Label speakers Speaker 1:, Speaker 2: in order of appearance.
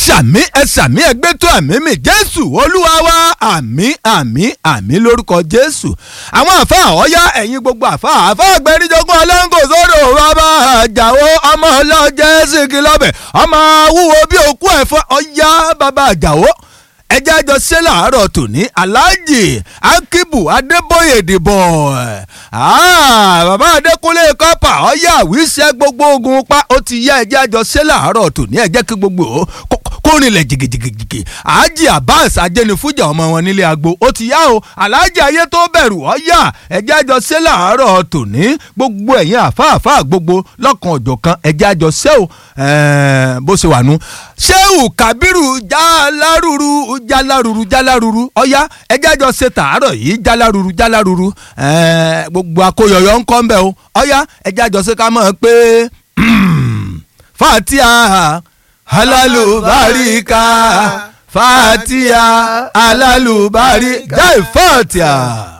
Speaker 1: ṣàmí ẹ ṣàmí ẹgbẹ́ tó àmì mi jésù olúwa wa àmì àmì àmì lórúkọ jésù àwọn àfa ọ̀yá ẹ̀yin gbogbo àfa àfa àgbẹ̀ríjọgún ọlọ́ngò sódò bàbá àjàwó ọmọ ọlọ́jẹ́ sìnkì lọ́bẹ̀ ọmọ wúwo bí òkú ẹ̀fọ́ ọ̀yá bàbá àjàwó ẹjẹ́ àjọ ṣe làárọ̀ tòní aláàjì akíbù adébóyè dìbò bàbá adékúnlé kọ́pà ọ̀yá àwíṣẹ́ gbogbo ogun pa ó ti yá ẹjẹ́ àjọ ṣe làárọ̀ tòní ẹjẹ́ kí gbogbo kórìnlẹ̀ jìgìjìgìjì àájì abbas ajẹnifújà ọmọ wọn nílé agbo ó ti yá o aláàjì ayé tó bẹ̀rù ọ̀yá ẹjẹ́ àjọ ṣe làárọ̀ tòní gbogbo ẹ̀yìn àfáàfáà gbogbo lọ́kàn ọ̀jọ̀kan ẹjẹ́ àjọ ṣe o bó ṣe wà nú ṣéwù kábírù jálárúurú jálárúurú jálárúurú ọ̀yá ẹjẹ́ àjọ ṣe tàárọ̀ yìí jálárúurú jálárúurú gbogbo akóyọyọ ń kọ́ ń bẹ̀ o ọ̀yá ẹjẹ́ àjọ ṣe ká mọ̀ pé fatia alalubarika fatia alalubarika jai fatia.